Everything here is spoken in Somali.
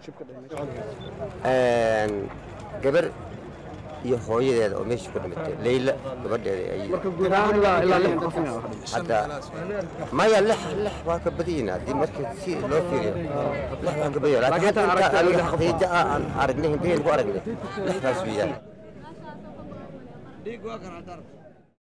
gabar iyo hooyadeeda oo meesha ku dhimatay leyla gabadheeda ay hadda maya lix lix waa ka badiyeyna haddii marka si loo fiiriyo lix waa ka badiyo laakiin hadda inta aniga xaqiija ah aan aragnay hindaheen ku aragnay lixdaas weeyaan